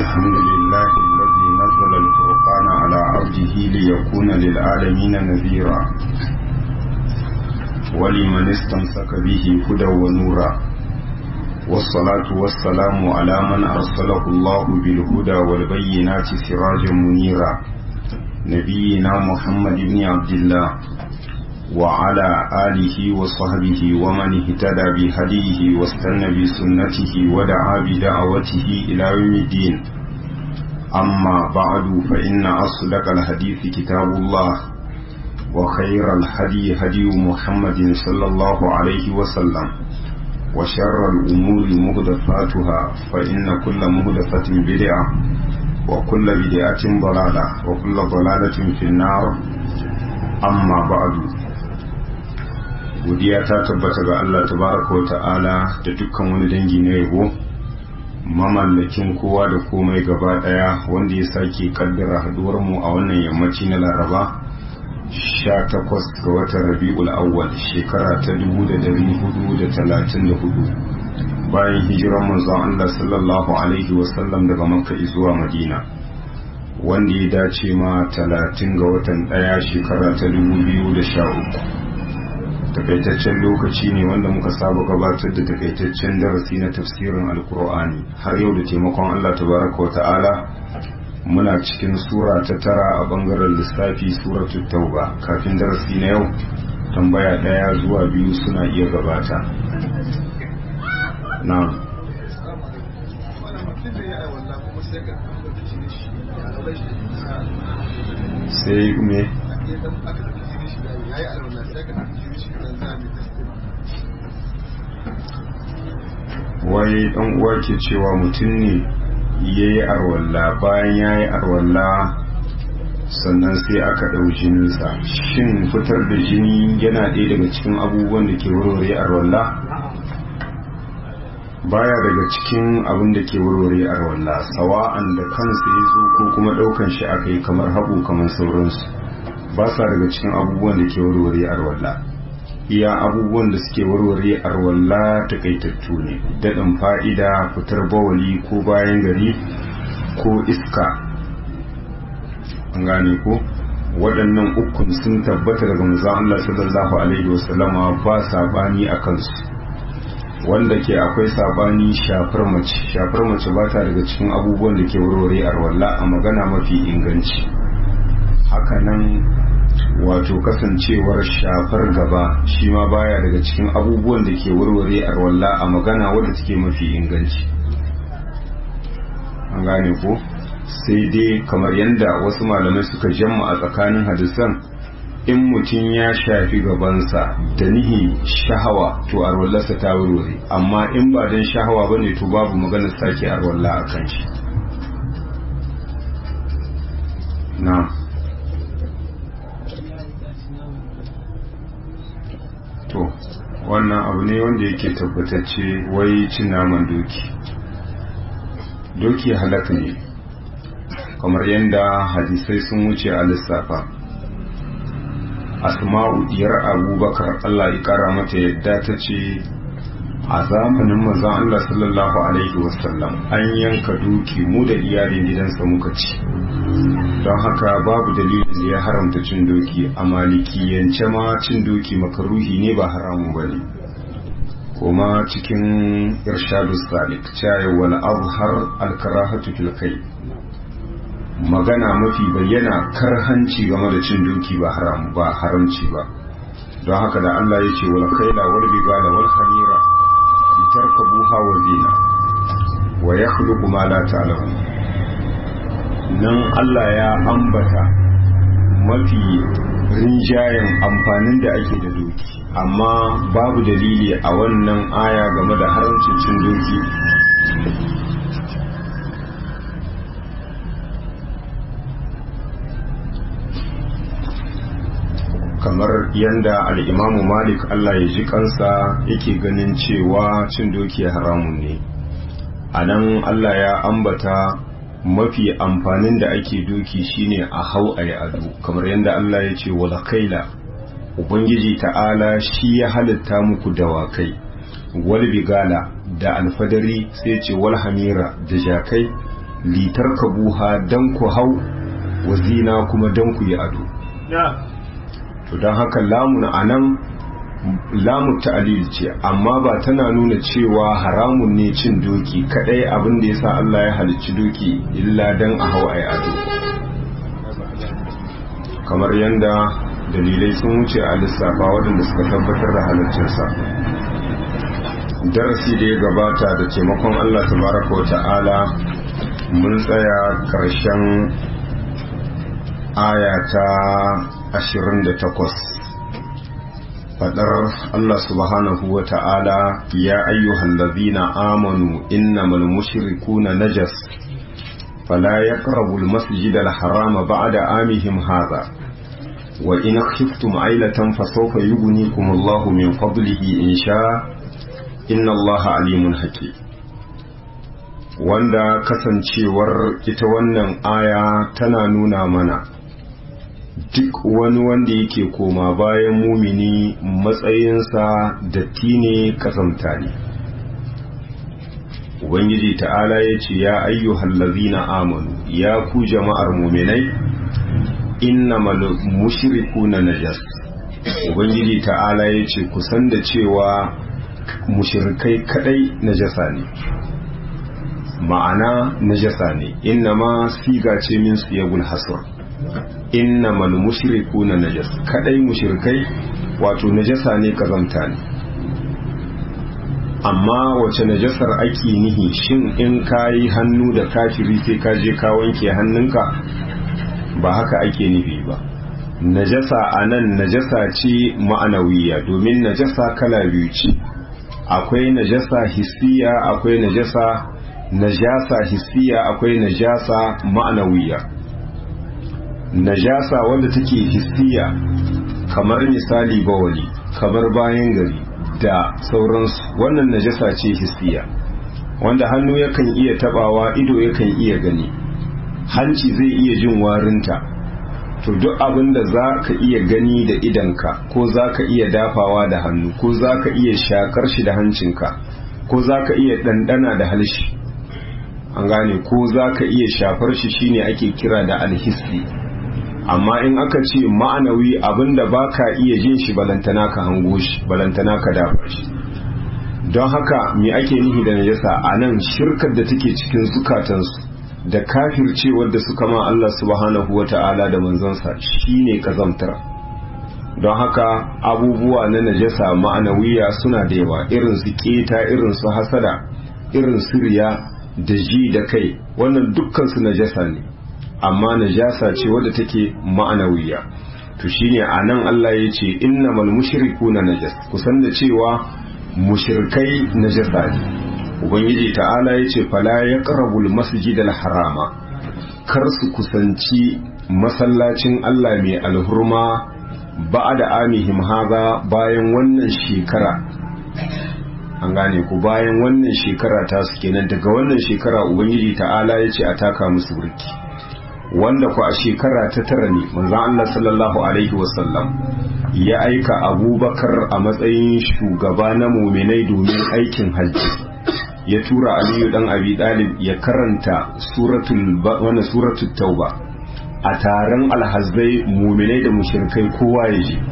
الحمد لله الذي نزل الفرقان على عبده ليكون للعالمين نذيرا ولمن استمسك به هدى ونورا والصلاة والسلام على من أرسله الله بالهدى والبينات سراجا منيرا نبينا محمد بن عبد الله وعلى آله وصحبه ومن اهتدى بهديه واستنى بسنته ودعا بدعوته إلى يوم الدين أما بعد فإن أصدق الحديث كتاب الله وخير الهدي هدي محمد صلى الله عليه وسلم وشر الأمور مهدفاتها فإن كل مهدفة بدعة وكل بدعة ضلالة وكل ضلالة في النار أما بعد godiya ta tabbata ga Allah tabaraka wa ta'ala da dukkan wani dangi na yabo mamallakin kowa da komai gaba daya wanda ya sake kaddara haduwar mu a wannan yammaci na Laraba 18 ga watan Rabiul Awwal shekara ta 1434 bayan hijiran manzon Allah sallallahu alaihi wasallam daga Makka zuwa Madina wanda ya dace ma 30 ga watan daya shekara ta 2013 takaitaccen lokaci ne wanda muka saba gabatar da takaitaccen darasi na tafsirin alkur'ani har yau da taimakon Allah tabaraka wata'ala muna cikin sura ta tara a bangaren lissafi suratul tauba kafin darasi na yau tambaya daya zuwa biyu suna iya gabata na sai me wai dan uwa ke cewa mutum ne ya yi arwalla bayan ya yi arwalla sannan sai aka ɗau jininsa shin fitar da jini yana ɗaya daga cikin abubuwan da ke warware arwalla baya daga cikin abin da ke warware arwalla sawa'an da kansa ya zo ko kuma ɗaukan shi aka yi kamar haɓu kamar sauransu ba sa daga cikin abubuwan da ke warware arwalla iya abubuwan da suke warware arwalla takaitattu ne daɗin fa'ida fitar bawali ko bayan gari ko iska an gane ko waɗannan ukun sun tabbata daga manzon Allah sallallahu alaihi wasallama ba sabani a kansu wanda ke akwai sabani shafar mace shafar mace ba ta daga cikin abubuwan da ke warware arwalla a magana mafi inganci hakanan wato kasancewar shafar gaba shi ma baya daga cikin abubuwan da ke warware arwalla a magana wadda take mafi inganci an gane ko sai dai kamar yadda wasu malamai suka jamma a tsakanin hadisan in mutum ya shafi gabansa da nihi shahawa to arwallarsa ta warware amma in ba don shahawa bane to babu maganar sake arwalla a kan shi na to wannan abu ne wanda yake tabbatacce wai cin naman doki doki halaka ne kamar yadda hadisai sun wuce a lissafa asma'u diyar abubakar allah ya kara mata yadda ta ce a zamanin mazan allah sallallahu alaihi wasallam an yanka doki mu da iyalin gidansa muka ci don haka babu dalilin da ya haramta cin doki a malikiyance ma cin doki makaruhi ne ba haramu ba ne kuma cikin irshadu salik caye wal azhar alkarahatu fil kai magana mafi bayyana karhanci game da cin doki ba haram ba haramci ba don haka da Allah ya ce wal khayla wal bigala wal hamira litarkabuha wa zina wa yakhluqu ma la ta'lamun nan Allah ya ambata mafi rinjayen amfanin da ake da doki amma babu dalili a wannan aya game da haramcin cin doki kamar yadda al'imamu malik Allah ya ji kansa yake ganin cewa cin doki haramun ne a nan Allah ya ambata mafi amfanin da ake doki shine a hau a yi ado kamar yadda Allah ya ce wala kaila ubangiji ta'ala shi ya halitta muku dawakai wal bigala da alfadari sai ce wal hamira da jakai litarkabuha dan ku hau wa zina kuma dan ku yi ado to don haka lamun anan lamun ta'alil ce amma ba tana nuna cewa haramun ne cin doki kadai abin da yasa Allah ya halicci doki illa dan a hau ai ado kamar yanda dalilai sun wuce a lissafa waɗanda suka tabbatar da halaccinsa darasi da ya gabata da taimakon Allah tabaraka wa ta'ala mun tsaya ƙarshen aya ta 28 fadar Allah subhanahu wa ta'ala ya ayyuhal ladhina amanu innamal mushrikuna najas fala yaqrabu al-masjid al-harama ba'da amihim hadha wa in khiftum ailatan fasawfa yughnikum Allahu min fadlihi in sha inna Allaha alimun hakim wanda kasancewar ita wannan aya tana nuna mana duk wani wanda yake koma bayan mumini matsayinsa datti ne kasamta ne ubangiji ta'ala ya ce ya ayyuhal lazina amanu ya ku jama'ar muminai innamal mushrikuna najas ubangiji ta'ala ya ce kusan da cewa mushrikai kadai najasa ne ma'ana najasa ne innama siga ce min siyagul hasr innamal mushrikuna najas kadai mushrikai wato najasa ne kazamta ne amma wace najasar ake nihi shin in kayi hannu da kafiri sai ka je ka wanke hannunka ba haka ake nufi ba najasa anan najasa ce ma'anawiya domin najasa kala biyu ce akwai najasa hissiya akwai najasa najasa hissiya akwai najasa ma'anawiya najasa wanda take hissiya kamar misali bawali kamar bayan gari da sauransu wannan najasa ce hissiya wanda hannu yakan iya tabawa ido yakan iya gani hanci zai iya jin warinta to duk abin da za ka iya gani da idanka ko za ka iya dafawa da hannu ko za ka iya shakar shi da hancinka ko za ka iya ɗanɗana da halshi an gane ko za ka iya shafar shi shine ake kira da alhissi amma in aka ce ma'anawi abinda ba ka iya jin shi balantana ka hango shi balantana ka dafa shi don haka me ake nihi da najasa a nan shirkar da take cikin zukatansu da kafircewar da suka ma Allah subhanahu wa ta'ala da manzansa shine kazamtar don haka abubuwa na najasa ma'anawiya suna da yawa irin su keta irin su hasada irin su riya da ji da kai wannan dukkan su najasa ne amma najasa ce wadda take ma'anawiya to shine anan Allah ya ce innamal mushrikuna najas kusan da cewa mushrikai najasa ne ubangiji ta'ala ya ce fala yaqrabul masjidal harama kar su kusanci masallacin Allah mai alhurma ba'da amihim haza bayan wannan shekara an gane ku bayan wannan shekara ta su kenan daga wannan shekara ubangiji ta'ala ya ce a taka musu burki wanda ku a shekara ta tara ne manzon Allah sallallahu alaihi wasallam ya aika abubakar a matsayin shugaba na muminai domin aikin hajji ya tura aliyu dan abi dalib ya karanta suratul wannan suratul tauba a taron alhazai muminai da mushrikai kowa ya je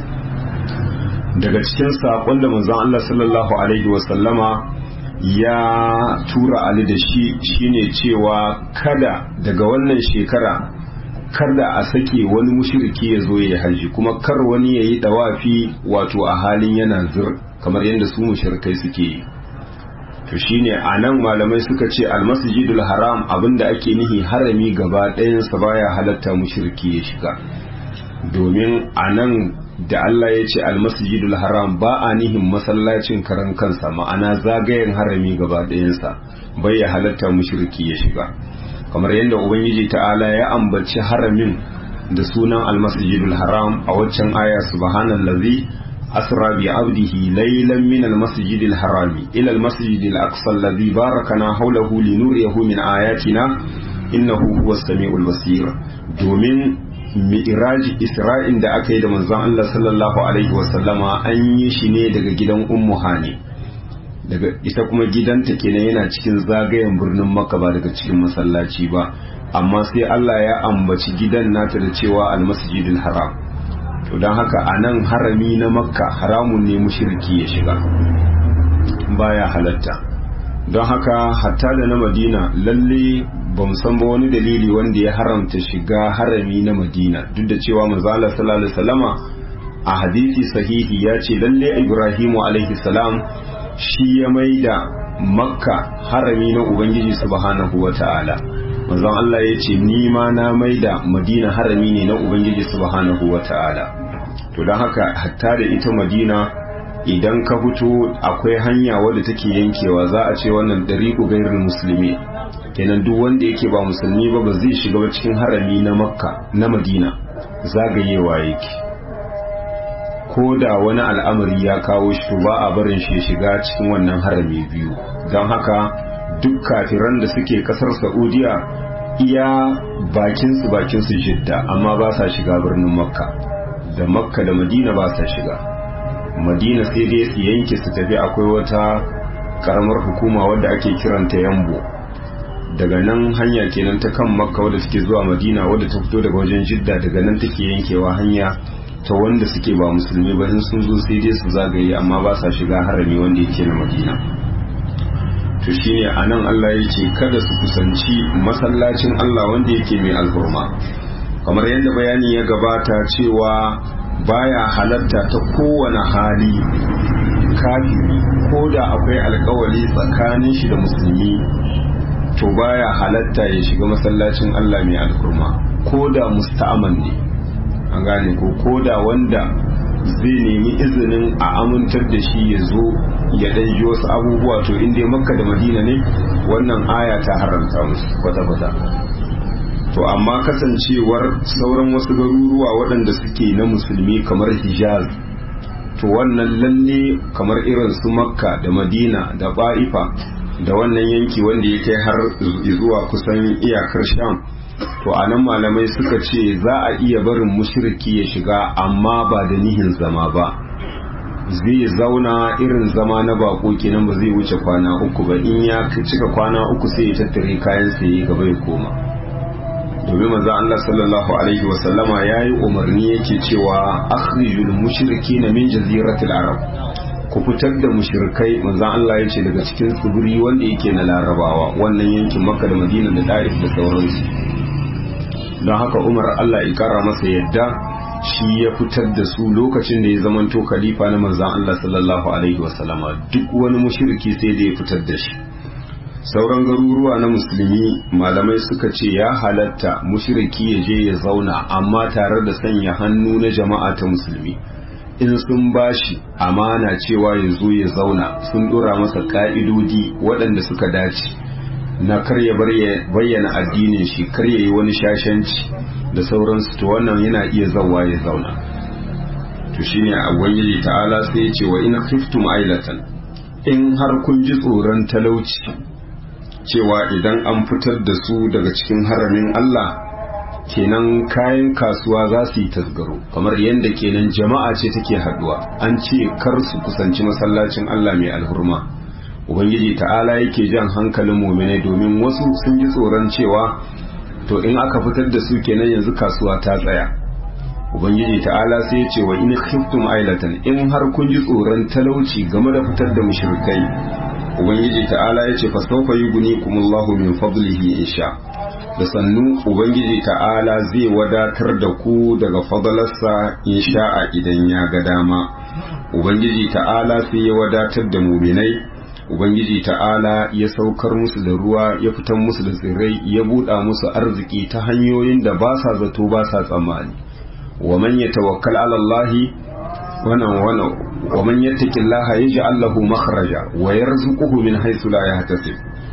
daga cikin saƙon da manzon Allah sallallahu alaihi wasallama ya tura Ali da shi shine cewa kada daga wannan shekara kada a sake wani mushriki ya zo ya haji kuma kar wani ya yi dawafi wato a halin yana zir kamar yadda su mushrikai suke yi to shine a nan malamai suka ce almasjidul haram abinda ake nihi harami gaba ɗayansa baya halatta mushriki ya shiga domin a nan da Allah ya ce almasjidul haram ba a nihin masallacin karan kansa ma'ana zagayen harami gaba ɗayansa bai ya halatta mushriki ya shiga kamar yadda ubangiji ta'ala ya ambaci haramin da sunan almasjidul haram a waccan aya subhanallazi asra bi abdihi laylan min almasjidil harami ila almasjidil aqsa alladhi barakana hawlahu linuriyahu min ayatina innahu huwas samiul basir domin mi'raji isra'in da aka yi da manzon Allah sallallahu alaihi wasallama an yi shi ne daga gidan ummu hani daga ita kuma gidanta kenan yana cikin zagayen birnin makka ba daga cikin masallaci ba amma sai Allah ya ambaci gidan nata da cewa almasjidil haram to don haka a nan harami na makka haramun ne mushriki ya shiga baya halatta don haka hatta da na madina lalle ba san ba wani dalili wanda ya haramta shiga harami na madina duk da cewa manzala sallallahu alaihi wasallama a hadisi sahihi ya ce lalle ibrahimu alaihi salam shi ya maida makka harami na ubangiji subhanahu wata'ala manzon Allah ya ce ni ma na maida madina harami ne na ubangiji subhanahu wata'ala to don haka hatta da ita madina idan ka fito akwai hanya wadda take yankewa za a ce wannan dariku gairin musulmi kenan duk wanda yake ba musulmi ba ba zai shiga ba cikin harami na makka na madina zagayewa yake ko da wani al'amari ya kawo shi to ba a barin shi shiga cikin wannan harami biyu don haka duk kafiran da suke kasar saudiya iya bakinsu bakinsu jidda amma ba sa shiga birnin makka da makka da madina ba sa shiga madina sai dai su yanke su tafi akwai wata karamar hukuma wadda ake kiranta yambo daga nan hanya kenan ta kan makka wadda suke zuwa madina wadda ta fito daga wajen jidda daga nan take yankewa hanya ta wanda suke ba musulmi ba sun zo sai dai su zagaye amma ba sa shiga harami wanda yake na madina to shine anan Allah ya ce kada su kusanci masallacin Allah wanda yake mai alhurma kamar yadda bayani ya gabata cewa baya halatta ta kowane hali kafiri ko da akwai alkawali tsakanin shi da musulmi to baya halatta ya shiga masallacin Allah mai alkurma ko da musta'aman ne an gane ko ko da wanda zai nemi izinin a amintar da shi ya zo ya ɗan ji wasu abubuwa to inda makka da madina ne wannan aya ta haramta musu kwata-kwata to amma kasancewar sauran wasu garuruwa waɗanda suke na musulmi kamar hijaz to wannan lalle kamar irin su makka da madina da ba'ifa da wannan yanki wanda ya kai har zuwa kusan iyakar sham to a nan malamai suka ce za a iya barin mushriki ya shiga amma ba da nihin zama ba zai zauna irin zama na bako kenan ba zai wuce kwana uku ba in ya cika kwana uku sai ya tattare kayan sai ya gaba ya koma domin manzo Allah sallallahu alaihi wa sallama yayi umarni yake cewa akhrijul mushrikina min jaziratil arab ku fitar da mushrikai manzo Allah yace daga cikin tsibiri wanda yake na larabawa wannan yankin makka da madina da da'if da sauransu don haka umar Allah ya kara masa yadda shi ya fitar da su lokacin da ya zamanto khalifa na manzon Allah sallallahu alaihi wa sallama duk wani mushriki sai da ya fitar da shi sauran garuruwa na musulmi malamai suka ce ya halatta mushriki ya je ya zauna amma tare da sanya hannu na jama'a ta musulmi in sun bashi amana cewa ya zo ya zauna sun dora masa ka'idodi waɗanda suka dace na kar ya bayyana addinin shi kar ya yi wani shashanci da sauransu to wannan yana iya zawa ya zauna to shine a ubangiji ta'ala sai ya ce wa in khiftum ailatan in har kun ji tsoron talauci cewa idan an fitar da su daga cikin haramin Allah kenan kayan kasuwa za su yi tasgaro kamar yadda kenan jama'a ce take haduwa an ce kar su kusanci masallacin Allah mai alhurma ubangiji ta'ala yake jan hankalin muminai domin wasu sun ji tsoron cewa to in aka fitar da su kenan yanzu kasuwa ta tsaya ubangiji ta'ala sai ya ce wa in khiftum ailatan in har kun ji tsoron talauci game da fitar da mushrikai ubangiji ta'ala ya ce fa sawfa yughnikumullahu min fadlihi insha da sannu ubangiji ta'ala zai wadatar da ku daga fadalarsa insha'a idan ya ga dama ubangiji ta'ala sai ya wadatar da muminai ubangiji ta'ala ya saukar musu da ruwa ya fitar musu da tsirrai ya buɗa musu arziki ta hanyoyin da ba sa zato ba sa tsammani wa man yatawakkal ala Allah wannan wannan wa man yattaqillaha yaj'al lahu makhraja wa yarzuquhu min haythu la yahtasib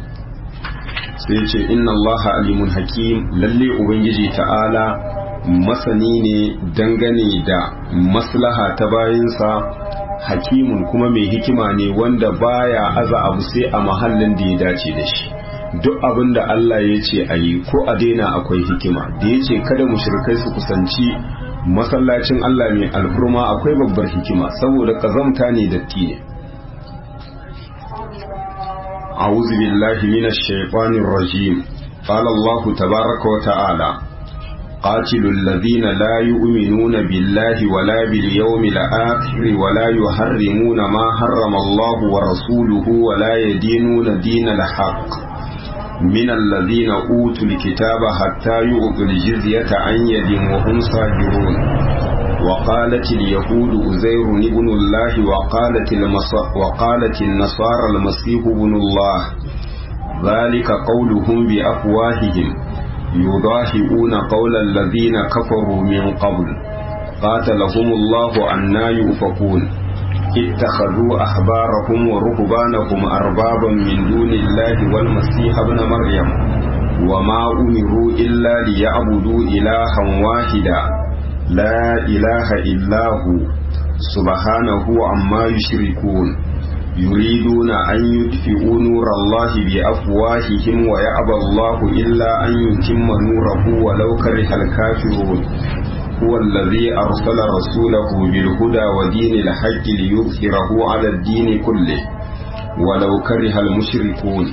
sai ce inna allaha alimun hakim lalle ubangiji ta'ala masani ne dangane da maslaha ta bayinsa hakimun kuma mai hikima ne wanda baya aza abu sai a mahallin da ya dace da shi duk abin da Allah ya ce a yi ko a daina akwai hikima da ya ce kada mushrikai su kusanci masallacin Allah mai alhurma akwai babbar hikima saboda kazamta ne datti ne أعوذ بالله من الشيطان الرجيم قال الله تبارك وتعالى قاتلوا الذين لا يؤمنون بالله ولا باليوم الآخر ولا يحرمون ما حرم الله ورسوله ولا يدينون دين الحق من الذين أوتوا الكتاب حتى يؤتوا الجزية عن يد وهم صاغرون وقالت اليهود أزير ابن الله وقالت, وقالت النصارى المسيح ابن الله ذلك قولهم بأفواههم يضاهئون قول الذين كفروا من قبل قاتلهم الله أنا يؤفكون اتخذوا أحبارهم ورهبانهم أربابا من دون الله والمسيح ابن مريم وما أمروا إلا ليعبدوا إلها واحدا لا إله إلا هو سبحانه عما يشركون يريدون أن يطفئوا نور الله بأفواههم ويأبى الله إلا أن يتم نوره ولو كره الكافرون هو الذي أرسل رسوله بالهدى ودين الحق ليظهره على الدين كله ولو كره المشركون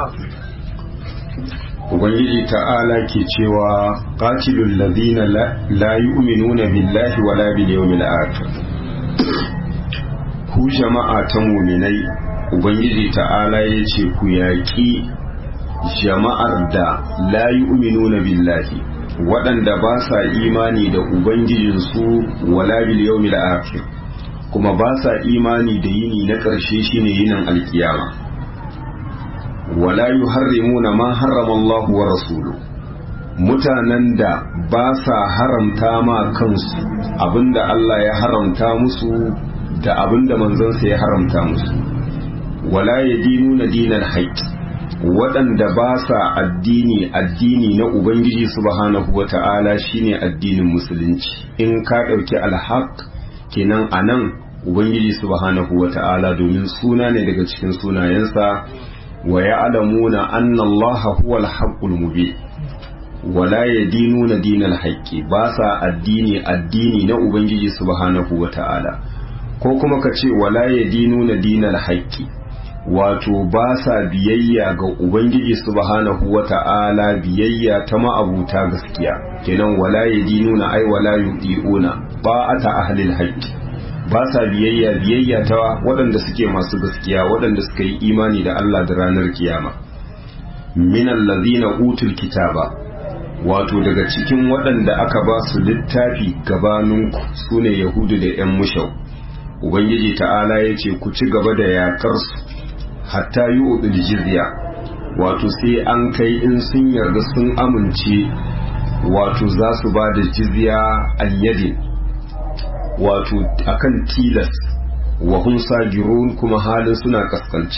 Ubangiji ta'ala ke cewa qatilul ladina la yu'minuna billahi wala bil yawmil akhir ku jama'a ta muminai ubangiji ta'ala ya ce ku yaƙi jama'ar da la yu'minuna billahi waɗanda ba sa imani da ubangijinsu wala bil yawmil akhir kuma ba sa imani da yini na ƙarshe shine yinin alkiyama wala yuharrimuna ma harrama Allah wa rasuluhu mutanen da ba sa haramta ma kansu abinda Allah ya haramta musu da abinda manzansa ya haramta musu wala ya dinu na dinar haƙƙi waɗanda ba sa addini addini na ubangiji subhanahu wa ta'ala shine addinin musulunci in ka ɗauki alhaq kenan a nan ubangiji subhanahu wa ta'ala domin suna ne daga cikin sunayensa wa ya'lamuna anna allaha huwa al-haqqul mubin wala ya dinu na dinar haƙƙi ba sa addini addini na ubangiji subhanahu wa ta'ala ko kuma ka ce wala ya dinu na dinar haƙƙi wato ba sa biyayya ga ubangiji subhanahu wa ta'ala biyayya ta ma'abuta gaskiya kenan wala ya dinu na ai wala yudi'una ba a ta ahlil haƙƙi ba sa biyayya biyayya ta waɗanda suke masu gaskiya waɗanda suka yi imani da Allah da ranar kiyama minan lazina utul kitaba wato daga cikin waɗanda aka ba su littafi gabaninku su ne yahudu da 'yan mushau ubangiji ta'ala ya ce ku ci gaba da yakar su hatta yi udul jizya wato sai an kai in sun yarda sun amince wato za su ba da jizya an yadin wato akan tilas wa hun sagirun kuma halin suna kaskanci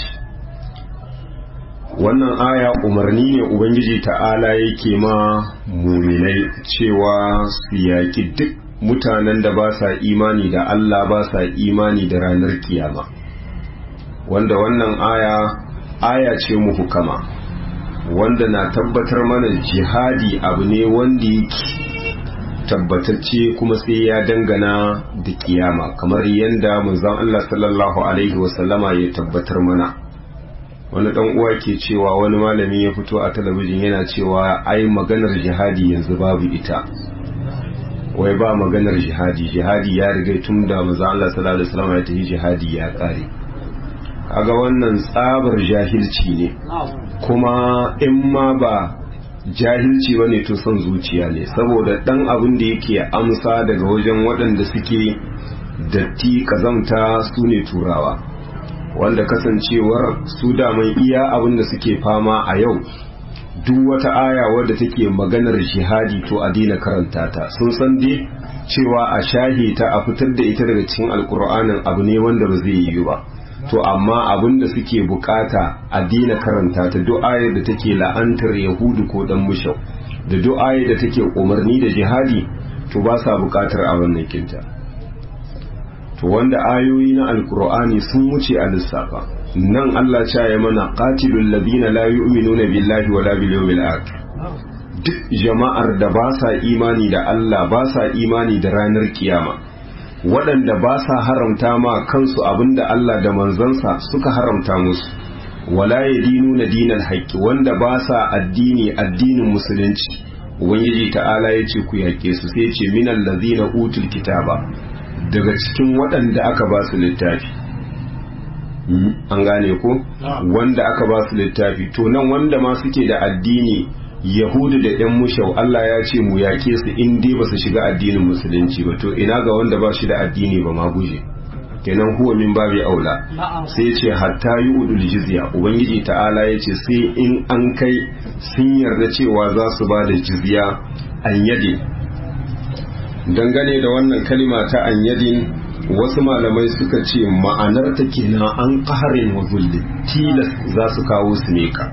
wannan aya umarni ne ubangiji ta'ala yake ma muminai cewa su yaƙi duk mutanen da ba sa imani da Allah ba sa imani da ranar kiyama wanda wannan aya aya ce muhukama wanda na tabbatar mana jihadi abu ne wanda yake tabbatacce kuma sai ya dangana da kiyama kamar yadda manzon Allah sallallahu alaihi wasallama ya tabbatar mana wani dan uwa ke cewa wani malami ya fito a talabijin yana cewa ai maganar jihadi yanzu babu ita wai ba maganar jihadi jihadi ya riga tun da manzon Allah sallallahu alaihi wasallama ya tafi jihadi ya kare kaga wannan tsabar jahilci ne kuma in ma ba jahilci ba ne to son zuciya ne saboda dan abin da yake amsa daga wajen waɗanda suke datti kazamta su ne turawa wanda kasancewar su daman iya abin da suke fama a yau duk wata aya wadda take maganar jihadi to a daina karanta ta sun san dai cewa a shahi ta a fitar da ita daga cikin alkur'anin abu ne wanda ba zai yi ba to amma abin da suke bukata a dina karanta ta du'ayar da take la'antar yahudu ko dan mushau da du'ayar da take umarni da jihadi to ba sa bukatar a wannan kinta to wanda ayoyi na alkur'ani sun wuce a lissafa nan Allah ya ya mana qatilul ladina la yu'minuna billahi wala bil yawmil akhir duk jama'ar da ba sa imani da Allah ba sa imani da ranar kiyama waɗanda ba sa haramta ma kansu abinda Allah da manzansa suka haramta musu wala yadinuna dinal haqqi wanda ba sa addini addinin musulunci ubangiji ta'ala ya ce ku yaƙe su sai ce minal ladzina utul kitaba daga cikin waɗanda aka ba su littafi an gane ko wanda aka ba su littafi to nan wanda ma suke da addini yahudu da yan mushau Allah ya ce mu yake su in dai ba su shiga addinin musulunci ba to ina ga wanda ba shi da addini ba ma guje kenan huwa min babi aula sai ce hatta yi udul jizya ubangiji ta'ala ya ce sai in an kai sun yarda cewa za su ba da jizya an yade dangane da wannan kalima ta an yadin wasu malamai suka ce ma'anar ta kenan an ƙaharin wa zulli tilas za su kawo su meka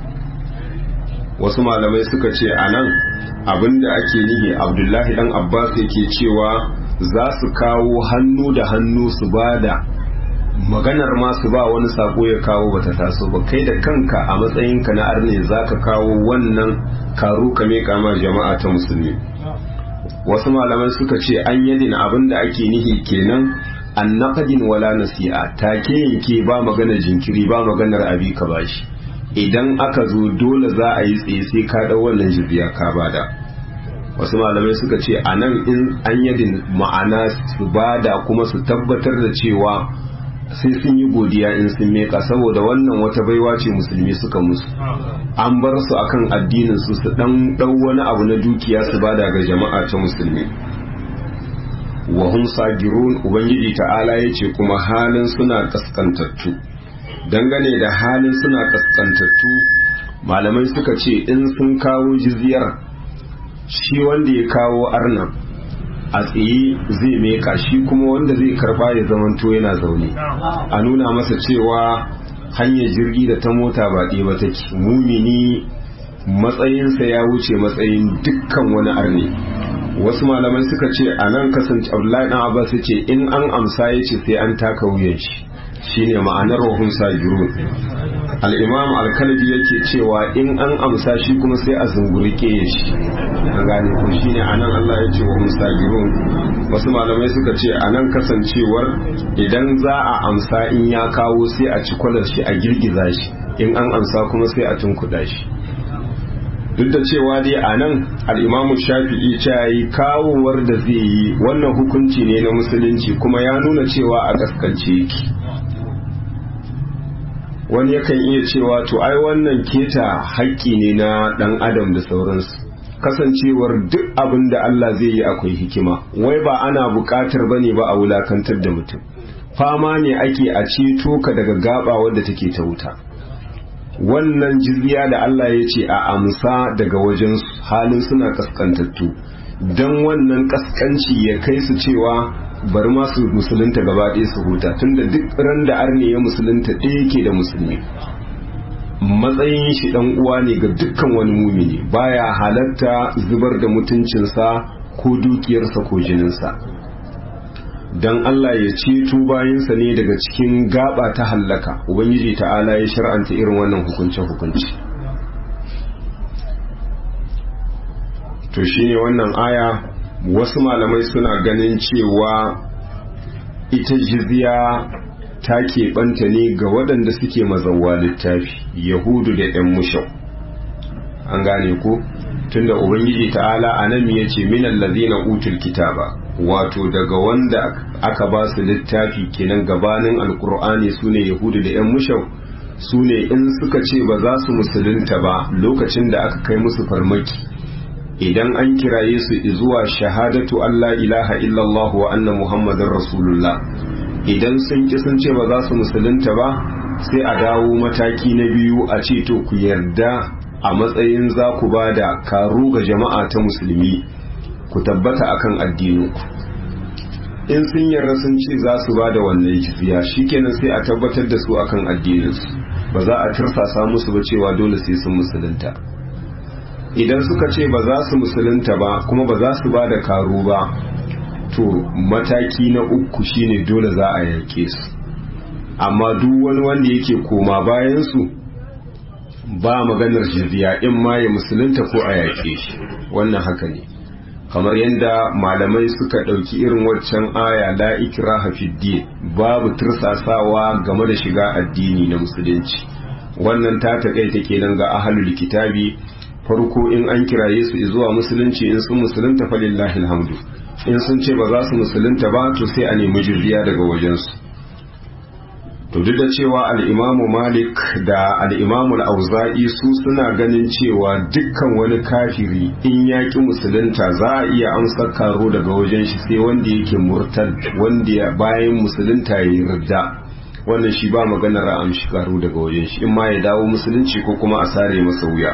wasu malamai suka ce a nan abinda ake nihi abdullahi dan abbas yake cewa za su kawo hannu da hannu su ba da maganar ma su ba wani sako ya kawo bata taso ba kai da kanka a matsayinka na arne za ka kawo wannan karu ka meka ma jama'a ta musulmi wasu malamai suka ce an yadin abin da ake nihi kenan an naqadin wala nasi'a take yanke ba maganar jinkiri ba maganar abi ka bashi idan aka zo dole za a yi tsaye sai ka dau wannan jizya ka bada wasu malamai suka ce a nan in an yadin ma'ana su bada kuma su tabbatar da cewa sai sun yi godiya in sun meka saboda wannan wata baiwa ce musulmi suka musu an bar su akan addinin su su dan dau wani abu na dukiya su bada ga jama'a ta musulmi wa hum sagirun ubangiji ta'ala yace kuma halin suna kaskantattu dangane da halin suna kaskantattu malamai suka ce in sun kawo jizyar shi wanda ya kawo arnan a tsaye zai meka shi kuma wanda zai karba ya zamanto yana zaune a nuna masa cewa hanyar jirgi da ta mota ba ɗaya ba take mumini matsayinsa ya wuce matsayin dukkan wani arne wasu malamai suka ce a nan kasance abdullahi dan abbas ce in an amsa ya ce sai an taka wuyan shi shine ma'anar wahun sajirun al-imam al-kalbi yake cewa in an amsa shi kuma sai a zungurke shi an gane ko shine anan Allah ya ce wahun sajirun wasu malamai suka ce anan kasancewar idan za a amsa in ya kawo sai a ci kwalar shi a girgiza shi in an amsa kuma sai a tunkuda shi duk da cewa dai a nan al'imamu shafi'i ta yi kawowar da zai yi wannan hukunci ne na musulunci kuma ya nuna cewa a kaskance yake wani yakan iya cewa to ai wannan keta haƙƙi ne na ɗan adam da sauransu kasancewar duk abin da Allah zai yi akwai hikima wai ba ana buƙatar ba ne ba a wulakantar da mutum fama ne ake a ceto ka daga gaba wadda take ta wuta wannan jizya da Allah ya ce a amsa daga wajen halin suna kaskantattu don wannan kaskanci ya kai su cewa bari ma su musulunta gaba ɗaya su huta tunda duk ran da arne ya musulunta ɗaya yake da musulmi matsayin shi ɗan uwa ne ga dukkan wani mumini baya halatta zubar da mutuncinsa ko dukiyarsa ko jininsa don Allah ya ceto bayansa ne daga cikin gaba ta hallaka ubangiji ta'ala ya shar'anta irin wannan hukunce-hukunci to shine wannan aya wasu malamai suna ganin cewa ita jizya ta keɓanta ne ga waɗanda suke mazauwa littafi yahudu da 'yan mushau an gane ko tunda ubangiji ta'ala a nan ya ce minan lazina utul kitaba wato daga wanda aka ba su littafi kenan gabanin alkur'ani su ne yahudu da 'yan mushau su ne in suka ce ba za su musulunta ba lokacin da aka kai musu farmaki idan an kiraye su zuwa shahadatu Allah ilaha illallah wa anna muhammadin rasulullah idan sun ki sun ce ba za su musulunta ba sai a dawo mataki na biyu a ce to ku yarda a matsayin za ku ba da karu ga jama'a ta musulmi ku tabbata akan addininku in sun yarda sun ce za su ba da wannan jizya shikenan sai a tabbatar da su akan addininsu ba za a tirsasa musu ba cewa dole sai sun musulunta idan suka ce ba za su musulunta ba kuma ba za su ba da karu ba to mataki na uku shine dole za a yake su amma duk wani wanda yake koma bayan su ba maganar jizya in ma ya musulunta ko a yake shi wannan haka ne kamar yadda malamai suka ɗauki irin waccan aya la ikraha fid babu tursasawa game da shiga addini na musulunci wannan ta taƙaita kenan ga ahalul kitabi farko in an kiraye su zuwa musulunci in sun musulunta falillahi alhamdu in sun ce ba za su musulunta ba to sai a nemi jirgiya daga wajensu to duk da cewa al'imamu malik da al'imamu al'auza'i su suna ganin cewa dukkan wani kafiri in yaƙi musulunta za a iya amsar karo daga wajen shi sai wanda yake murtad wanda bayan musulunta ya yi ridda wannan shi ba maganar a amshi karo daga wajen shi in ma ya dawo musulunci ko kuma a sare masa wuya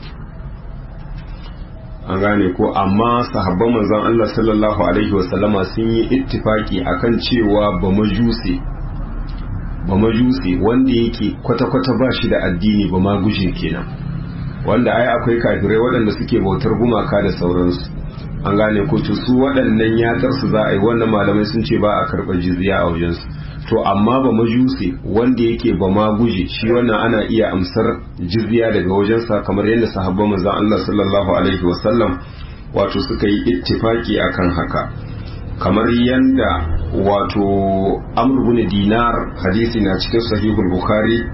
an gane ko amma sahabban manzon Allah sallallahu alaihi wasallama sun yi ittifaki akan cewa ba majusi ba majusi wanda yake kwata-kwata ba shi da addini ba ma gujin kenan wanda ai akwai kafirai waɗanda suke bautar gumaka da sauransu an gane ko to su waɗannan yatsar su za a yi wannan malamai sun ce ba a karɓar jizya a wajensu to amma ba majusi wanda yake ba ma guje shi wannan ana iya amsar jizya daga wajensa kamar yadda sahabban manzon Allah sallallahu alaihi wasallam wato suka yi ittifaki akan haka kamar yadda wato amr bin dinar hadisi na cikin sahihul bukhari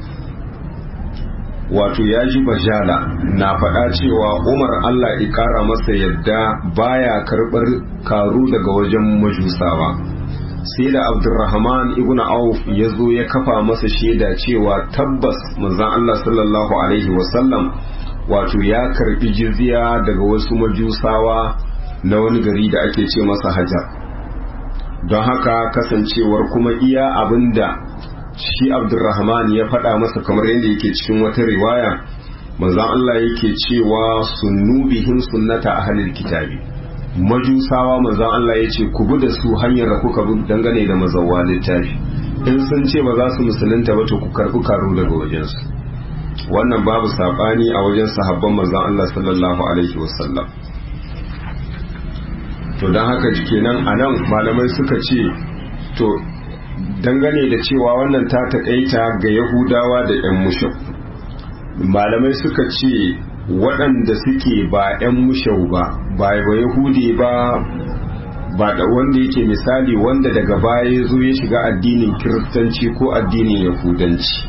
wato ya ji bajala na faɗa cewa umar allah ikara masa yadda baya karɓar karu daga wajen majusawa sai da abdurrahman ibn auf ya zo ya kafa masa shaida cewa tabbas manzan allah sallallahu alaihi wasallam wato ya karɓi jizya daga wasu majusawa na wani gari da ake ce masa hajar don haka kasancewar kuma iya abinda shi abdurrahman ya faɗa masa kamar yadda yake cikin wata riwaya manzan Allah yake cewa sunnu bihin sunnata ahlil kitabi majusawa manzan Allah ya ce ku bi da su hanyar da kuka bi dangane da mazawwa littafi in sun ce ba za su musulunta ba to ku karɓi karo daga wajensu wannan babu saɓani a wajen sahabban manzan Allah sallallahu alaihi wasallam to don haka kenan a nan malamai suka ce to dangane da cewa wannan ta taƙaita ga yahudawa da 'yan mushau malamai suka ce waɗanda suke ba 'yan mushau ba ba ba yahudi ba ba da wanda yake misali wanda daga baya ya zo ya shiga addinin kiristanci ko addinin yahudanci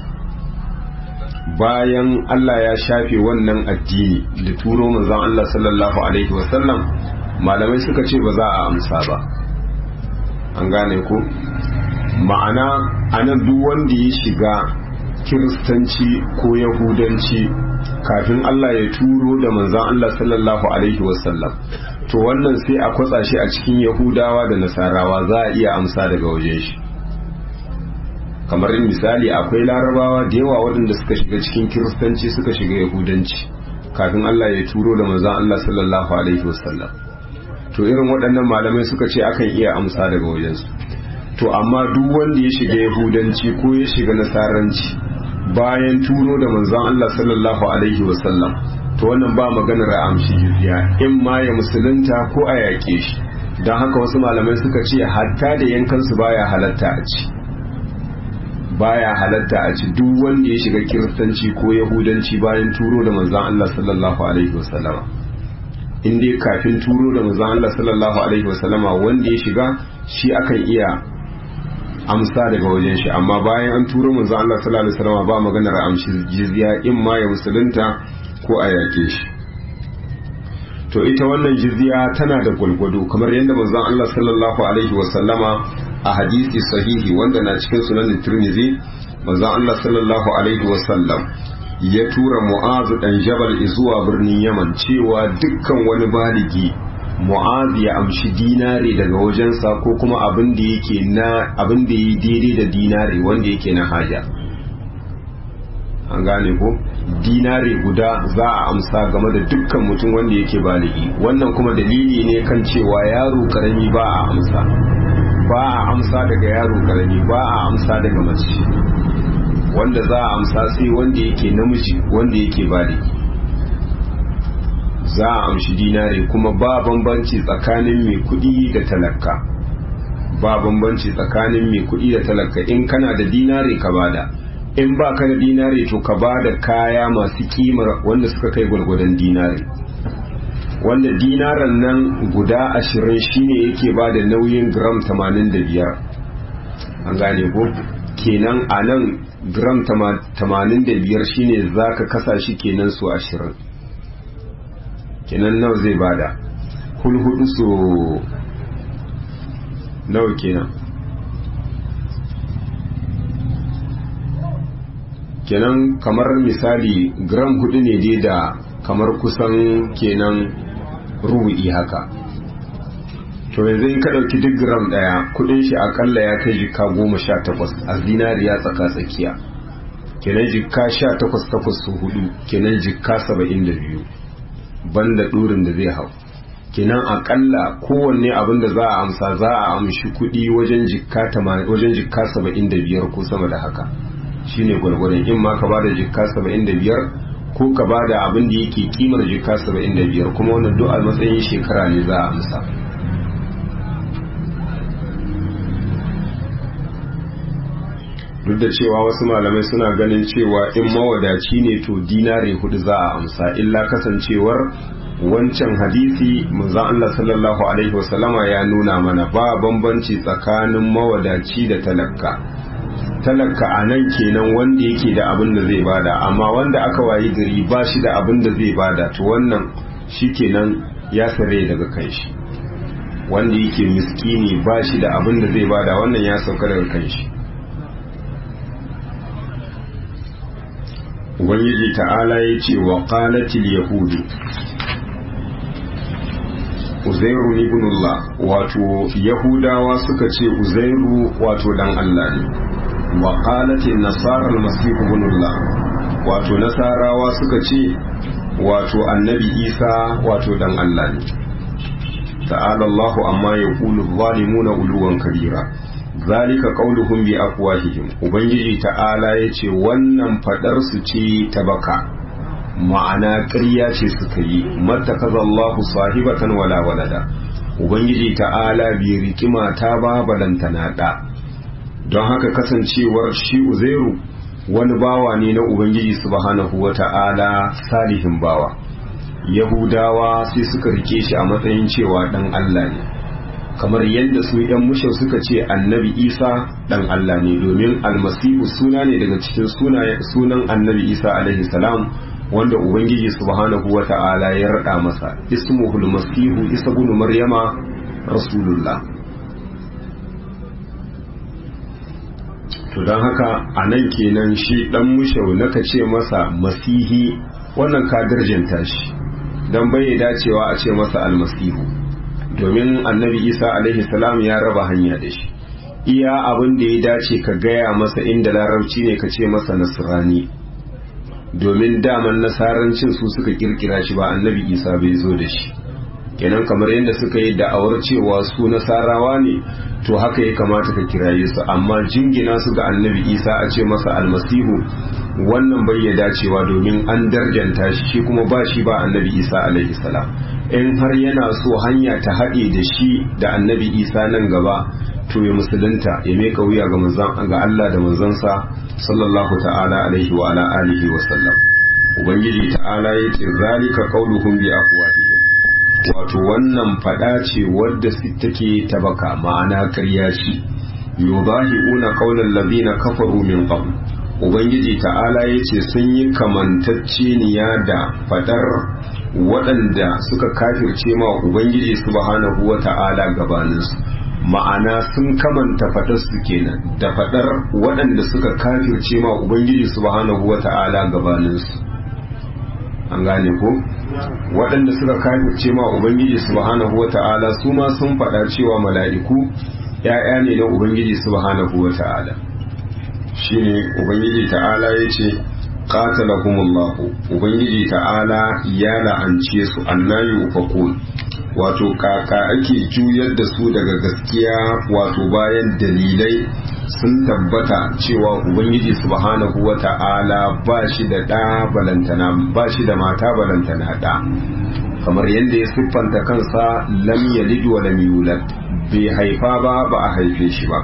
bayan Allah ya shafe wannan addini da turo manzon Allah sallallahu alaihi wasallam malamai suka ce ba za a amsa ba an gane ko ma'ana anan duk wanda ya shiga kiristanci ko yahudanci kafin Allah ya turo da manzan Allah sallallahu alaihi wasallam to wannan sai a kwatsa shi a cikin yahudawa da nasarawa za a iya amsa daga wajen shi kamar misali akwai larabawa da yawa waɗanda suka shiga cikin kiristanci suka shiga yahudanci kafin Allah ya turo da manzan Allah sallallahu alaihi wasallam to irin waɗannan malamai suka ce akan iya amsa daga wajensu to amma duk wanda ya shiga yahudanci ko ya shiga nasaranci bayan turo da manzon Allah sallallahu alaihi wasallam to wannan ba maganar a amshi jizya in ma ya musulunta ko a yaƙe shi don haka wasu malamai suka ce hatta da yankansu baya halatta a ci baya halatta a ci duk wanda ya shiga kiristanci ko yahudanci bayan turo da manzon Allah sallallahu alaihi wasallama in dai kafin turo da manzon Allah sallallahu alaihi wasallama wanda ya shiga shi akan iya amsa daga wajen shi amma bayan an turo manzon Allah sallallahu alaihi wasallama ba maganar amshi jizya in ma ya musulunta ko a yake shi to ita wannan jizya tana da gwalgwado kamar yadda manzon Allah sallallahu alaihi wasallama a hadisi sahihi wanda na cikin sunan Tirmidhi manzon Allah sallallahu alaihi wasallam ya tura mu'azu dan jabal zuwa birnin yaman cewa dukkan wani baligi mu'azu ya amshi dinare daga wajensa ko kuma abin da yake na abin da yi daidai da dinare wanda yake na haja an gane ko dinare guda za a amsa game da dukkan mutum wanda yake baligi wannan kuma dalili ne kan cewa yaro karami ba a amsa ba a amsa daga yaro karami ba a amsa daga mace wanda za a amsa sai wanda yake namiji wanda yake baligi za a amshi dinare kuma ba bambanci tsakanin mai kudi da talaka ba bambanci tsakanin mai kudi da talaka in kana da dinare ka bada in ba ka da dinare to ka bada kaya masu kimar wanda suka kai gwargwadon dinare wanda dinaran nan guda ashirin shine yake ba da nauyin gram 85 an gane ko kenan a nan gram tamanin da biyar shine za ka kasa shi kenan su ashirin kenan nawa zai bada hulhudu su nawa kenan kenan kamar misali gram hudu ne dai da kamar kusan kenan rubu'i haka to yanzu in ka ɗauki duk gram ɗaya kudin shi akalla ya kai jika goma sha takwas a zinariya tsaka tsakiya kenan jika sha takwas takwas su hudu kenan jika saba'in da biyu banda ɗurin da zai hau kenan akalla kowanne abin da za a amsa za a amshi kudi wajen jika wajen jika saba'in da biyar ko sama da haka shine gwargwadon in ma ka bada jika saba'in da biyar ko ka bada abin da yake kimar jika saba'in da biyar kuma wannan duk a matsayin shekara ne za a amsa duk da cewa wasu malamai suna ganin cewa in mawadaci ne to dinare hudu za a amsa illa kasancewar wancan hadisi manzon Allah sallallahu alaihi wasallama ya nuna mana ba bambanci tsakanin mawadaci da talaka talaka a nan kenan wanda yake da abin da zai bada amma wanda aka wayi gari ba shi da abin da zai bada to wannan shi kenan ya sare daga kanshi wanda yake miskini ba shi da abin da zai bada wannan ya sauka daga kanshi ubangiji ta'ala ya ce wa qalatil yahudu uzairu ibnullah wato yahudawa suka ce uzairu wato dan Allah ne wa qalatil nasara almasih ibnullah wato nasarawa suka ce wato annabi isa wato dan Allah ne ta'ala Allah amma yaqulu zalimuna uluwan kabira zalika qauluhum bi afwahihim ubangiji ta'ala yace wannan fadar su ce ta baka ma'ana ƙarya ce suka yi mattakazallahu sahibatan wala walada ubangiji ta'ala bai riki mata ba balantana da don haka kasancewar shi uzairu wani bawa ne na ubangiji subhanahu wata'ala salihin bawa yahudawa sai suka rike shi a matsayin cewa dan Allah ne kamar yadda su yan mushau suka ce annabi isa dan Allah ne domin almasihu suna ne daga cikin sunan annabi isa alaihi salam wanda ubangiji subhanahu wa ta'ala ya rada masa ismuhul masihu isa ibn maryama rasulullah to don haka a nan kenan shi dan mushau naka ce masa masihi wannan ka darjanta shi don bai dacewa a ce masa almasihu domin annabi isa alaihi salam ya raba hanya da shi iya abin da ya dace ka gaya masa inda larabci ne ka ce masa nasrani domin daman nasarancin su suka kirkira shi ba annabi isa bai zo da shi kenan kamar yadda suka yi da'awar cewa su nasarawa ne to haka ya kamata ka kiraye su amma jingina su ga annabi isa a ce masa almasihu wannan bai ya dacewa domin an darjanta shi shi kuma ba shi ba annabi isa alaihi salam in har yana so hanya ta haɗe da shi da annabi isa nan gaba to ya musulunta ya meka wuya ga manzon ga Allah da manzansa sallallahu ta'ala alaihi wa ala alihi wa sallam ubangiji ta'ala ya ce zalika qauluhum bi afwahihim wato wannan fada ce wadda take tabaka ma'ana karya shi yudahiuna qaulal ladina kafaru min qabl ubangiji ta'ala ya ce sun yi kamantacceniya da fadar waɗanda suka kafirce ma ubangiji subhanahu wa ta'ala gabaninsu ma'ana sun kamanta faɗarsu kenan da faɗar waɗanda suka kafirce ma ubangiji subhanahu wa ta'ala gabaninsu an gane ko waɗanda suka kafirce ma ubangiji subhanahu wa ta'ala su ma sun faɗa cewa mala'iku ‘ya'ya ne na ubangiji subhanahu wa ta'ala shine ubangiji ta'ala ya ce qatalahumullahu ubangiji ta'ala ya la'ance su annayu ufakun wato kaka ake juyar da su daga gaskiya wato bayan dalilai sun tabbata cewa ubangiji subhanahu wa ta'ala ba shi da ɗa balantana ba shi da mata balantana ɗa kamar yadda ya siffanta kansa lam yalid wa lam yulad bai haifa ba ba a haife shi ba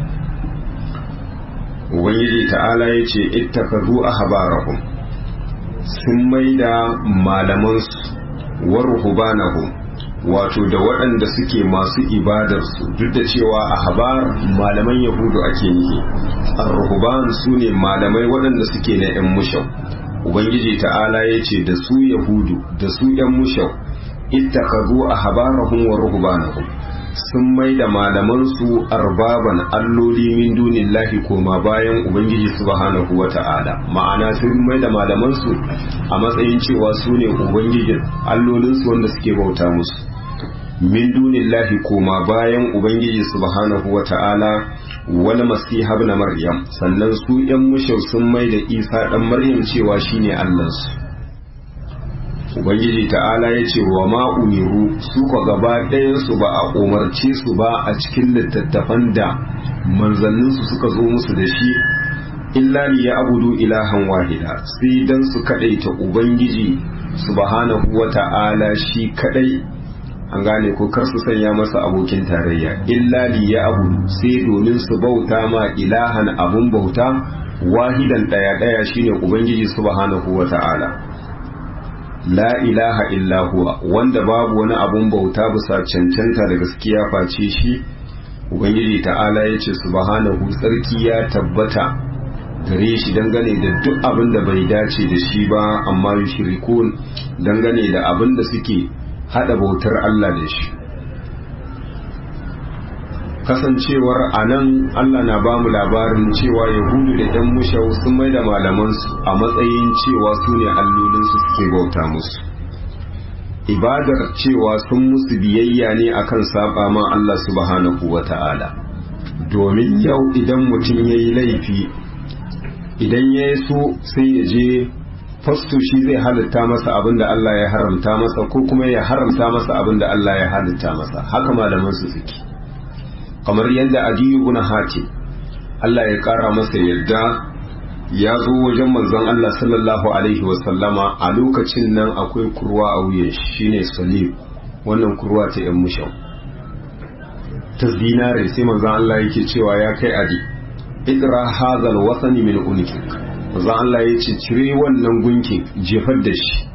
ubangiji ta'ala ya ce ittakazu ahbarahum sun maida malamansu wa ruhbanahum wato da waɗanda suke masu ibadarsu duk da cewa a habar malaman yahudu ake nihi ar-ruhban su ne malamai waɗanda suke na 'yan mushau ubangiji ta'ala ya ce da su yahudu da su 'yan mushau ittakazu a habarahum wa ruhbanahum sun mai da malamansu arbaban alloli min dunillahi koma bayan ubangiji subhanahu wa ta'ala ma'ana sun mai da malamansu a matsayin cewa su ne ubangijin allolinsu wanda suke bauta musu min dunillahi koma bayan ubangiji subhanahu wa ta'ala wani masiha na maryam sannan su yan mushau sun mai da isa dan maryam cewa shine allansu ubangiji ta'ala ya ce wa ma umiru su ko gaba ɗayansu ba a umarce su ba a cikin littattafan da manzanninsu suka zo musu da shi illa li ya abudu ilahan wahida sai dan su kadaita ubangiji subhanahu wa ta'ala shi kadai an gane ko kar su sanya masa abokin tarayya illa li ya abudu sai domin su bauta ma ilahan abun bauta wahidan daya daya shine ubangiji subhanahu wa ta'ala la ilaha illa huwa wanda babu wani abun bauta bisa cancanta da gaskiya face shi ubangiji ta'ala ya ce subhanahu tsarki ya tabbata gare shi dangane da duk abin da bai dace da shi ba amma yushrikun dangane da abin da suke hada bautar Allah da shi kasancewar a nan Allah na ba mu labarin cewa yahudu da ɗan mushau sun mai da malamansu a matsayin cewa su ne allolinsu suke bauta musu ibadar cewa sun musu biyayya ne akan saba ma Allah subhanahu wa ta'ala domin yau idan mutum ya yi laifi idan ya yi so sai ya je fasto shi zai halitta masa abin da Allah ya haramta masa ko kuma ya haramta masa abin da Allah ya halitta masa haka malamansu suke kamar yadda adiyu ibn hatim Allah ya kara masa yadda ya zo wajen manzon Allah sallallahu alaihi wasallama a lokacin nan akwai kurwa a wuyan shine salib wannan kurwa ta yan mushau ta zinare sai manzon Allah yake cewa ya kai adi idra hazal wasani min unikik manzon Allah ya ce cire wannan gunkin jefar da shi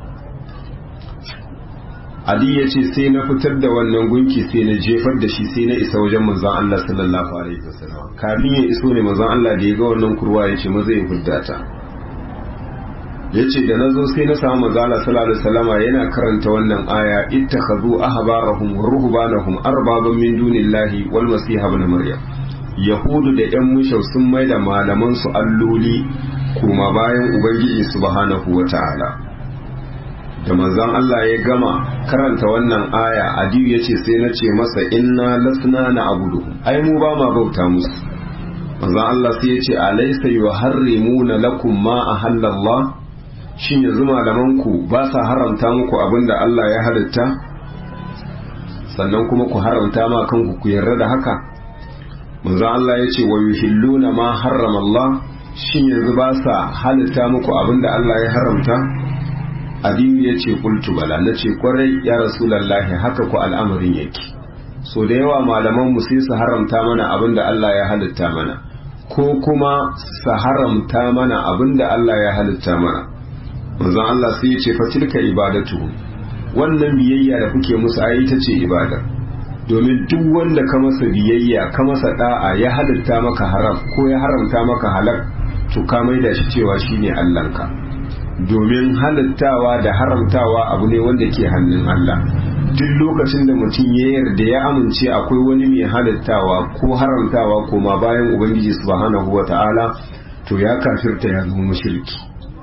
Ali ya ce sai na fitar da wannan gunki sai na jefar da shi sai na isa wajen manzon Allah sallallahu alaihi wasallam kafin ya iso ne manzon Allah da ya ga wannan kurwa ya ce maza ya hudda ta ya ce da na zo sai na samu manzon Allah sallallahu alaihi wasallam yana karanta wannan aya ittakhadhu ahbarahum wa ruhbanahum arbaban min dunillahi wal masih ibn maryam yahudu da yan mushau sun mai da malaman su alloli kuma bayan ubangiji subhanahu wataala da manzon Allah ya gama karanta wannan aya adiyu ya ce sai na ce masa inna lasna na abudu ai mu ba ma bauta musu manzon Allah sai ya ce alaysa yuharrimuna lakum ma ahallallah shin yanzu malaman ku ba sa haramta muku abinda Allah ya halitta sannan kuma ku haramta ma kanku ku yarda da haka manzon Allah ya ce wa yuhilluna ma harrama Allah shin yanzu ba sa halitta muku abinda Allah ya haramta Aliyu ya ce kultu bala na ce kwarai ya rasulallahi haka ku al'amarin yake so da yawa malaman mu sai su haramta mana abin da Allah ya halitta mana ko kuma su haramta mana abin da Allah ya halitta mana manzon Allah sai ya ce fa tilka ibadatu wannan biyayya da kuke musu ai ita ce ibada domin duk wanda ka masa biyayya ka masa da'a ya halitta maka haram ko ya haramta maka halal to ka maida shi cewa shine Allahnka domin halittawa da haramtawa abu ne wanda ke hannun Allah duk lokacin da mutum ya yarda ya amince akwai wani mai halittawa ko haramtawa koma bayan ubangiji subhanahu wata'ala to ya kafirta ya zama mushriki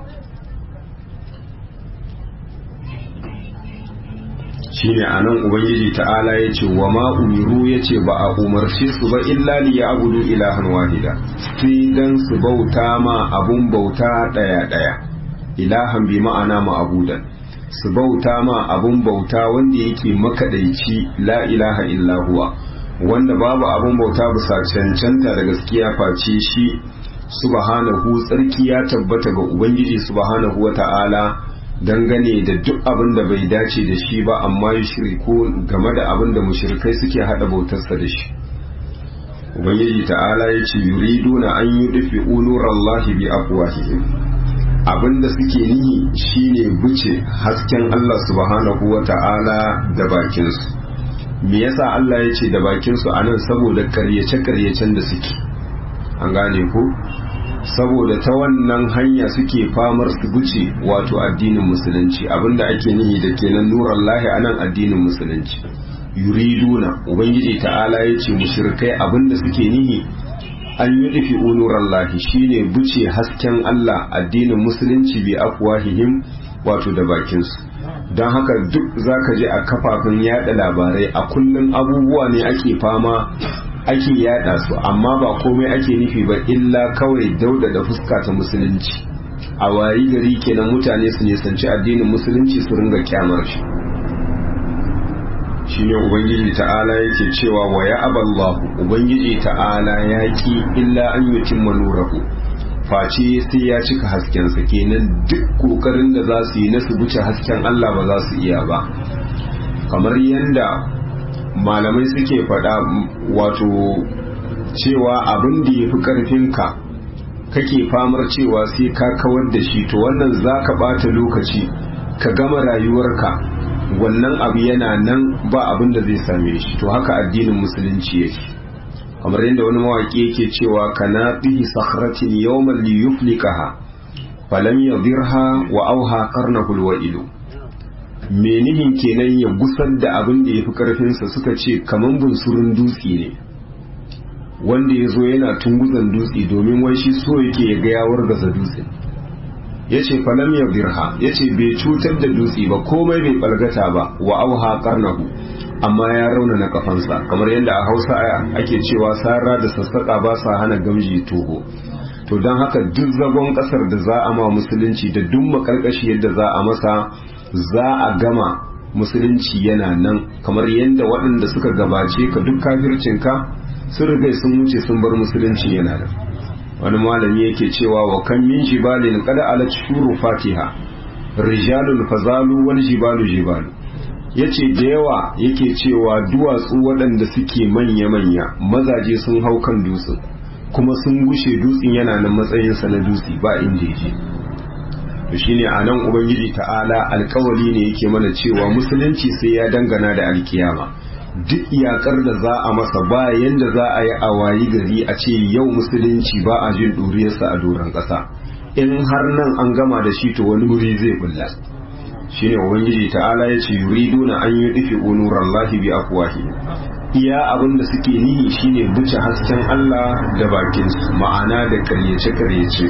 shine anan ubangiji ta'ala ya ce wa ma umiru ya ce ba a umarce su ba illa li ya abudu ilahan wahida sai dan su bauta ma abun bauta daya daya ilahan bi ma'ana ma'abudan su bauta ma abun bauta wanda yake makadaici la ilaha illa huwa wanda babu abun bauta bisa cancanta da gaskiya face shi subhanahu tsarki ya tabbata ga ubangiji subhanahu wata'ala dangane da duk abin da bai dace da shi ba amma yi shirku game da abin da mushrikai suke hada bautarsa da shi ubangiji ta'ala ya ce yuriduna an yi dufi nurallahi bi afwahihim abinda suke nihi shine buce hasken Allah subhanahu wa ta'ala da bakinsu me yasa Allah ya ce da bakinsu a nan saboda karyace-karyacen da suke an gane ko saboda ta wannan hanya suke famar su buce wato addinin musulunci abinda ake nihi da kenan nuran lahi a nan addinin musulunci yuriduna ubangiji ta'ala ya ce mushrikai abinda suke nihi an yi rufi unuran lahi shine buce hasken Allah addinin musulunci bi afwahihim wato da bakinsu don haka duk zaka je a kafafen yada labarai a kullum abubuwa ne ake fama ake yada su amma ba komai ake nufi ba illa kawai dauda da fuska ta musulunci a wayi gari kenan mutane su nisanci addinin musulunci su ringa kyamar shi shine ubangiji ta'ala yake cewa wa ya aballahu ubangiji ta'ala ya ki illa an yutimma nurahu face sai ya cika haskensa kenan duk kokarin da za su yi na su buce hasken Allah ba za su iya ba kamar yadda malamai suke faɗa wato cewa abin da ya fi ƙarfinka kake famar cewa sai ka kawar da shi to wannan za ka ɓata lokaci ka gama rayuwarka wannan abu yana nan ba abin da zai same shi to haka addinin musulunci yake kamar yadda wani mawaƙi yake cewa kana bihi sakhratin yawman li yuflikaha falam yadirha wa auha qarnahu alwa'ilu menihin kenan ya gusar da abin da yafi karfin sa suka ce kaman bunsurun dutse ne wanda ya zo yana tunguzan dutse domin wai shi so yake ya ga ya wargaza dutse yace falam yadirha yace bai cutar da dutse ba komai bai balgata ba wa auha qarnahu amma ya raunana kafansa kamar yadda a hausa ake cewa sara da sassaƙa ba sa hana gamji toho to don haka duk zagon ƙasar da za a ma musulunci da duk makarkashi yadda za a masa za a gama musulunci yana nan kamar yadda waɗanda suka gabace ka duk kafircinka sun riga sun wuce sun bar musulunci yana nan wani malami yake cewa wa kan min jibalin kada ala shuru fatiha rijalun fazalu wal jibalu jibalu ya ce da yawa yake cewa duwatsu waɗanda suke manya-manya mazaje sun hau kan dutsen kuma sun gushe dutsen yana nan matsayinsa na dutse ba inda yake to shine a nan ubangiji ta'ala alkawali ne yake mana cewa musulunci sai ya dangana da alkiyama duk iyakar da za a masa ba yanda za a yi a wayi gari a ce yau musulunci ba a jin ɗuriyarsa a doron ƙasa in har nan an gama da shi to wani wuri zai bulla shine ubangiji ta'ala ya ce yuriduna an yi dufi unuran lahi bi afwahi iya abin da suke nihi shine buce hasken Allah da bakin su ma'ana da karyace karyace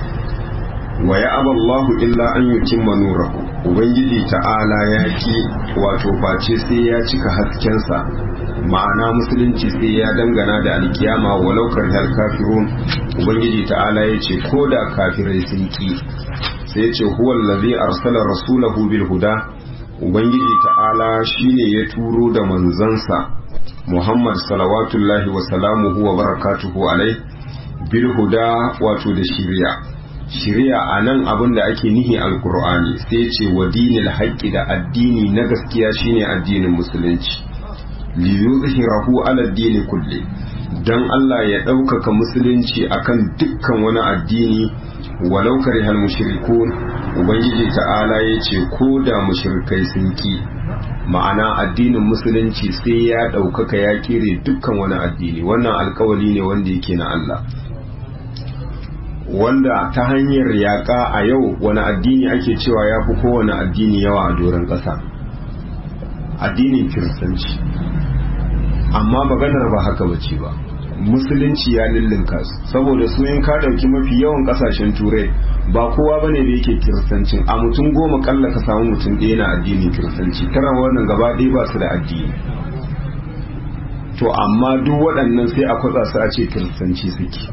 wa ya aballahu illa an yutimma nurahu ubangiji ta'ala ya ki wato face sai ya cika haskensa ma'ana musulunci sai ya dangana da alkiyama walau karhal kafirun ubangiji ta'ala ya ce ko da kafirai sun ki sai ya ce huwal ladhi arsala rasulahu bil huda ubangiji ta'ala shine ya turo da manzansa Muhammad salawatullahi wa salamuhu wa barakatuhu alai bil huda wato da shiriya shiriya anan abin da ake nihi alqur'ani sai ce wa dinil haqqi da addini na gaskiya shine addinin musulunci li yuzhirahu ala dini kulli dan Allah ya ɗaukaka musulunci akan dukkan wani addini walau karihal mushrikun ubangiji ta'ala ya ce ko da mushrikai sun ki ma'ana addinin musulunci sai ya ɗaukaka ya kere dukkan wani addini wannan alkawali ne wanda yake na Allah wanda ta hanyar yaƙa a yau wani addini ake cewa ya fi kowane addini yawa a doron ƙasa addinin kiristanci amma maganar ba haka bace ba musulunci ya lullunka su saboda su in ka ɗauki mafi yawan ƙasashen turai ba kowa ba ne da yake kiristancin a mutum goma kalla ka samu mutum ɗaya na addinin kiristanci tara wannan gaba ɗaya ba su da addini to amma duk waɗannan sai a kwatsa su a ce kiristanci suke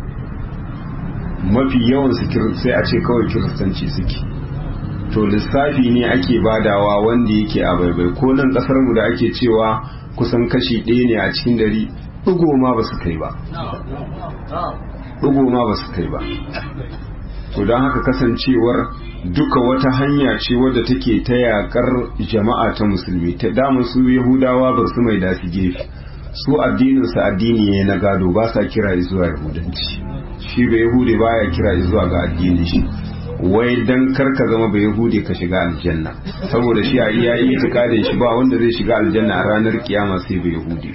mafi yawan su sai a ce kawai kiristanci suke to lissafi ne ake badawa wanda yake a baibai ko nan ƙasar mu da ake cewa kusan kashi ɗaya ne a cikin dari ɗigo ma ba su kai ba ɗigo ma ba su kai ba to don haka kasancewar duka wata hanya ce wadda take ta yakar jama'a ta musulmi ta damun su yahudawa ba su mai dafi gefe su addininsu addini ne na gado ba sa kira zuwa yahudanci shi ba yahudi baya kira zuwa ga addini shi wai dan kar ka zama ba yahudi ka shiga aljanna saboda shi a iya yi itikadin shi ba wanda zai shiga aljanna a ranar kiyama sai ba yahudi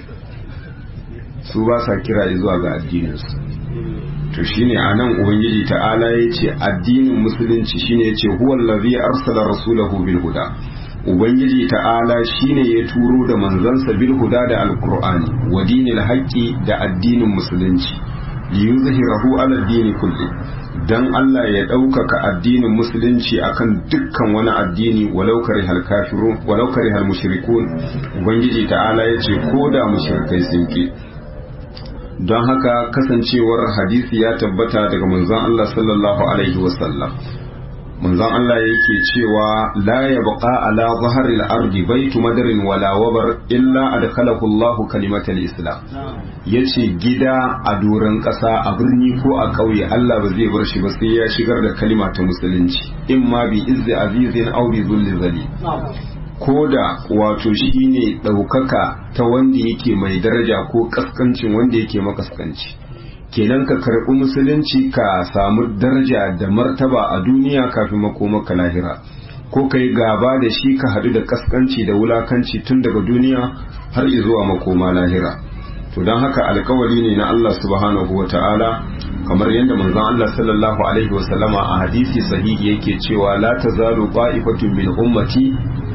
su ba sa kira zuwa ga addininsu to shine anan ubangiji ta'ala yace addinin musulunci shine yace huwal ladhi arsala rasulahu bil huda ubangiji ta'ala shine ya turo da manzansa bil huda da alqur'ani wa dinil haqqi da addinin musulunci liyuzhirahu ala dini kulli dan Allah ya ɗaukaka addinin musulunci akan dukkan wani addini walau karihal kafirun walau karihal mushrikun ubangiji ta'ala yace ko da mushrikai sun ki don haka kasancewar hadisi ya tabbata daga manzon Allah sallallahu alaihi wasallam manzon Allah yake cewa la yabqa ala zahril ardi baitu madarin wala wabar illa adkhalahu Allah kalimatal islam yace gida a doron kasa a birni ko a ƙauye Allah ba zai bar shi ba sai ya shigar da kalima ta musulunci imma bi izzi azizin aw bi zulli zali ko da wato shi ne ɗaukaka ta wanda yake mai daraja ko kaskancin wanda yake makaskanci kenan ka karɓi musulunci ka samu daraja da martaba a duniya kafin makomaka lahira ko ka yi gaba da shi ka haɗu da kaskanci da wulakanci tun daga duniya har zuwa makoma lahira to don haka alkawari ne na Allah subhanahu wa ta'ala kamar yadda manzon Allah sallallahu alaihi wa sallama a hadisi sahihi yake cewa la tazalu qa'ifatun min ummati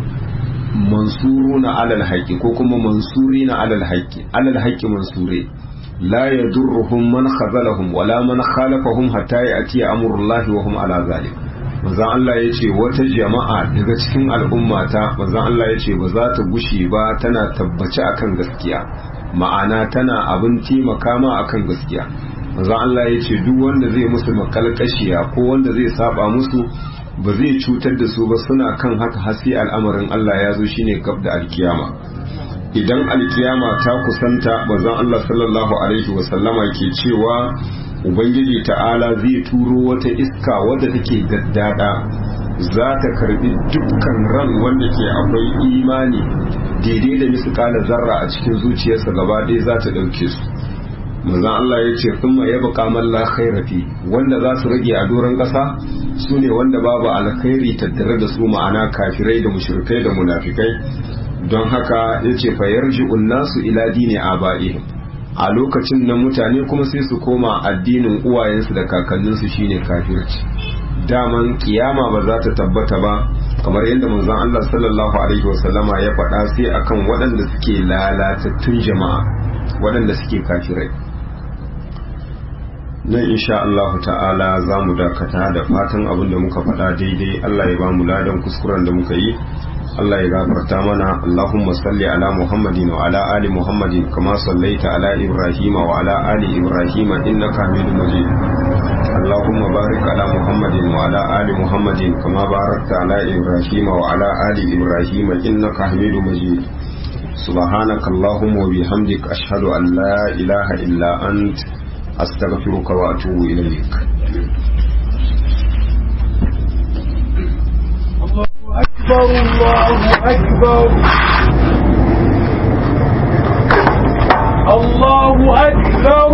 mansuruna alal haqqi ko kuma mansurina alal haqqi alal haqqi mansure la yadurruhum man khazalahum wala man khalafahum hatta ya'ti amrullahi wa hum ala zalik manzon Allah yace wata jama'a daga cikin al'ummata manzon Allah yace ba za ta gushe ba tana tabbace akan gaskiya ma'ana tana abin taimaka ma akan gaskiya manzon Allah yace duk wanda zai musu makalkashiya ko wanda zai saba musu ba zai cutar da su ba suna kan haka hasi al'amarin Allah ya zo shine gab da alkiyama idan alkiyama ta kusanta bazan Allah sallallahu alaihi wasallama ke cewa ubangiji ta'ala zai turo wata iska wadda take gaddada za ta karbi dukkan ran wanda ke akwai imani daidai da misƙala zarra a cikin zuciyarsa gaba ɗaya za ta ɗauke su manzon Allah ya ce sun ya baka malla khairafi wanda za su rage a doron ƙasa su ne wanda babu alkhairi tattare da su ma'ana kafirai da mushrikai da munafikai don haka ya ce fayar nasu ila dini aba'ihim a lokacin nan mutane kuma sai su koma addinin uwayensu da kakanninsu shine kafirci daman kiyama ba za ta tabbata ba kamar yadda manzon Allah sallallahu alaihi wasallama ya faɗa sai akan waɗanda suke lalatattun jama'a waɗanda suke kafirai nan insha Allah ta'ala za mu dakata da fatan abin da muka faɗa daidai Allah ya ba mu ladan kuskuren da muka yi Allah ya gafarta mana Allahumma salli ala Muhammadin wa ala ali Muhammadin kama sallaita ala Ibrahim wa ala ali Ibrahim innaka Hamidum Majid Allahumma barik ala Muhammadin wa ala ali Muhammadin kama barakta ala Ibrahim wa ala ali Ibrahim innaka Hamidum Majid سبحانك اللهم وبحمدك أشهد أن لا إله إلا أنت أستغفرك وأتوب إليك أكبر الله أكبر الله أكبر